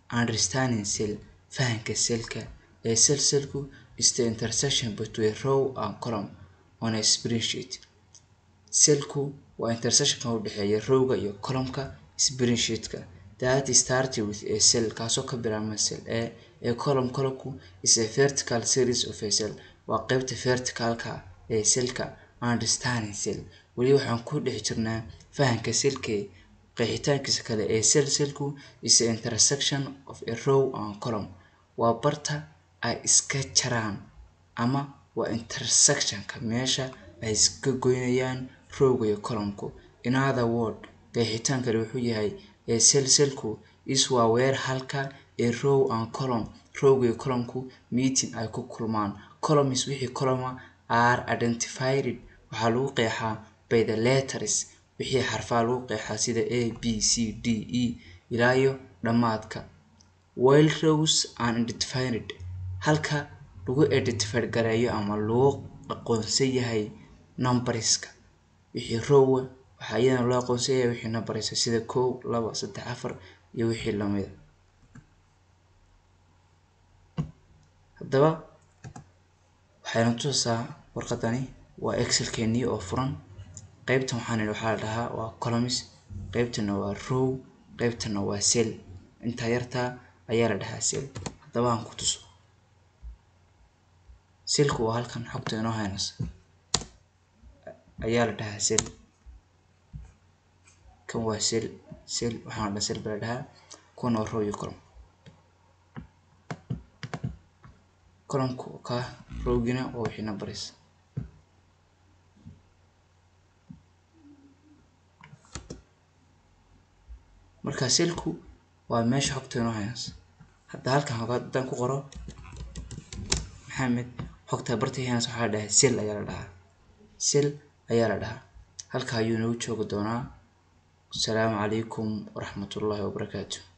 understanding cell fahanka cellka ee cell cellku is the intersection between row and column on a spreadsheet cellku waa intersectionka u dhexeeya rowga iyo columnka spreadsheetka that started with a cell kaasoo ka bilaabma cell a a column columnku is a vertical series of a cell waa qeybta verticalka ee cellka understanding cell weli waxaan ku dhex jirnaa fahanka cellka qeexitaankiisa kale ee cell cellku is a intersection of a row and column waa barta ay iska jaraan ama waa intersectionka meesha ay iska goynayaan rowga iyo columnku in other word qeexitaan kale wuxuu yahay ee cell cellku is waa weer halka ee row and column rowga iyo columnku meeting ay ku kulmaan columns wixii columna are identified waxaa lagu qeexaa by the letters wixii xarfaha lagu qeexaa sida a b c d e ilaa iyo dhammaadka while rows are identified halka lagu identified gareeyo ama loo aqoonsan yahay numberska wixii rowa waxaa iyadana loo aqoonsan yahay wixii numberska sida kow laba saddex afar iyo wixii lamida haddaba waxayna tusaysaa warqadani waa excelkeenii oo furan qeybtan waxaan idhi waxaa la dhahaa waa columns qeybtana waa row qeybtana waa cell intaa yartaa ayaa la dhahaa cell haddaba aan ku tuso cellku waa halkan xogta inoo haynaysa ayaa la dhahaa cell kan waa cell cell waxaan dhan cell baa la dhahaa kuwan waa row iyo column columnku ka rowgina waa wixii numbers marka cellku waa meesha xogta inoo haynaysa hadda halkan haddaan ku qoro maxamed xogta bartii haynaysa waxaa la dhahaa cell ayaa la dhahaa cell ayaa la dhahaa halka ayuu nagu joogi doonaa asalaamu calaykum waraxmatullaahi wabarakaatu